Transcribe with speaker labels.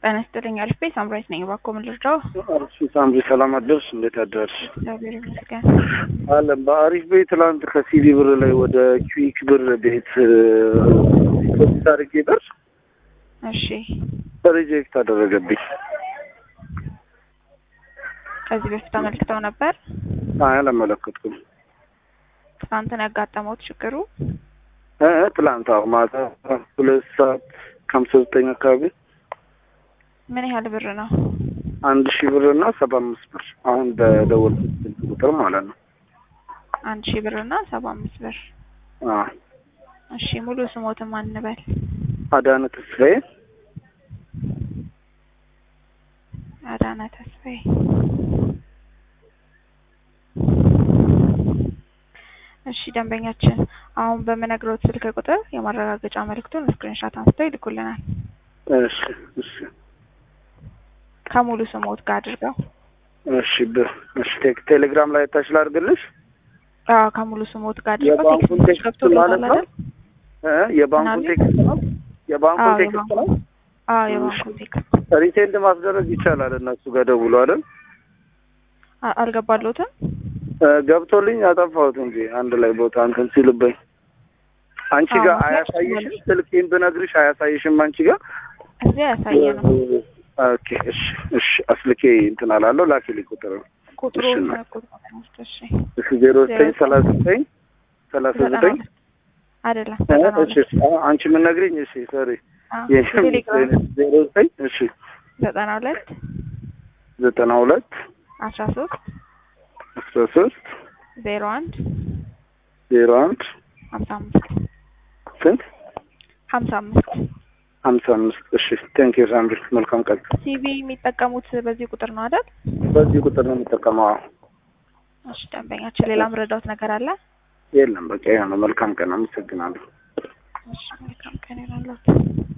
Speaker 1: ጤና ይስጥልኝ አልፌ ሳምራዊት ነኝ። እባክዎ ምን ልርዳው?
Speaker 2: እሺ ሳምሪ ሰላም አደርሽ? እንዴት አደርሽ?
Speaker 1: እግዚአብሔር ይመስገን።
Speaker 2: አለም በአሪፍ ቤት ትላንት ከሲዲ ብር ላይ ወደ ኪዊክ ብር ቤት ፖስት አድርጌ ብር
Speaker 1: እሺ
Speaker 2: ሪጀክት አደረገብኝ።
Speaker 1: ከዚህ በፊት አመልክተው ነበር?
Speaker 2: አይ አላመለከትኩም።
Speaker 1: ትናንት ነው ያጋጠመውት ችግሩ?
Speaker 2: እ ትላንት አዎ ማታ ሁለት ሰዓት ከሀምሳ ዘጠኝ አካባቢ
Speaker 1: ምን ያህል ብር ነው?
Speaker 2: አንድ ሺህ ብር እና ሰባ አምስት ብር አሁን በደወልኩት ስልክ ቁጥር ማለት ነው።
Speaker 1: አንድ ሺህ ብር እና ሰባ አምስት ብር።
Speaker 2: አዎ
Speaker 1: እሺ ሙሉ ስሞትን ማን እንበል?
Speaker 2: አዳነ ተስፋዬ
Speaker 1: አዳነ ተስፋዬ። እሺ ደንበኛችን አሁን በምነግረው ስልክ ቁጥር የማረጋገጫ መልእክቱን ስክሪንሻት አንስተው ይልኩልናል።
Speaker 2: እሺ እሺ
Speaker 1: ከሙሉ ስሞት ጋር አድርገው።
Speaker 2: እሺ ብ እሺ ቴክ- ቴሌግራም ላይ ታች ላድርግልሽ
Speaker 1: አዎ ከሙሉ ስሞት ጋር አድርገው።
Speaker 2: የባንኩን
Speaker 1: ቴክስት
Speaker 2: ቴክስት
Speaker 1: ገብቶልዎታል
Speaker 2: ማለት ነው
Speaker 1: አይደል?
Speaker 2: እ የባንኩን
Speaker 1: ምናምን?
Speaker 2: ቴክስት ነው የባንኩን
Speaker 1: አዎ
Speaker 2: ቴክስት ነው
Speaker 1: የባንኩ አዎ የባንኩን ቴክስት
Speaker 2: ሪሴንድ ማስደረግ ይቻላል እነሱ ጋር ደውሎ አይደል
Speaker 1: አ- አልገባልዎትም?
Speaker 2: እ ገብቶልኝ አጠፋሁት እንጂ አንድ ላይ ቦታ እንትን ሲልብኝ አንቺ
Speaker 1: አዎ፣
Speaker 2: ጋር
Speaker 1: መስራት
Speaker 2: አያሳይሽም
Speaker 1: ትችላለሽ።
Speaker 2: ስልኬን ብነግርሽ አያሳይሽም አንቺ ጋር
Speaker 1: እዚህ ያሳየ ነው።
Speaker 2: ኦኬ እሺ እሺ አስልኬ እንትን አላለሁ ላኪልኝ ቁጥር
Speaker 1: ቁጥሩ
Speaker 2: እሺ፣ እና-
Speaker 1: ቁጥሩ እሺ
Speaker 2: እሺ ዜሮ ዘጠኝ ሰላሳ ዘጠኝ ሰላሳ
Speaker 1: ዘጠና
Speaker 2: ዘጠኝ
Speaker 1: ሁለት አይደለም
Speaker 2: እ
Speaker 1: ዘጠና
Speaker 2: እሺ
Speaker 1: ሁለት
Speaker 2: አዎ፣ አንቺ የምነግሪኝ እሺ ሶሪ
Speaker 1: አዎ፣
Speaker 2: የሽም
Speaker 1: ቴሌግራም
Speaker 2: ዜሮ ዘጠኝ እሺ
Speaker 1: ዘጠና ሁለት
Speaker 2: ዘጠና ሁለት
Speaker 1: አስራ ሶስት
Speaker 2: አስራ ሶስት
Speaker 1: ዜሮ አንድ
Speaker 2: ዜሮ አንድ
Speaker 1: ሀምሳ አምስት
Speaker 2: ስንት
Speaker 1: ሀምሳ አምስት
Speaker 2: ሀምሳ አምስት እሺ ቴንክ ዩ ሳምሪ መልካም ቀን
Speaker 1: ሲቪ የሚጠቀሙት በዚህ ቁጥር ነው አይደል?
Speaker 2: በዚህ ቁጥር ነው የምጠቀመው አዎ።
Speaker 1: እሺ ደንበኛችን ሌላ ምረዳውት ነገር አለ?
Speaker 2: የለም በቃ ያ ነው መልካም ቀን አመሰግናለሁ
Speaker 1: እሺ መልካም ቀን ይሁንልዎት።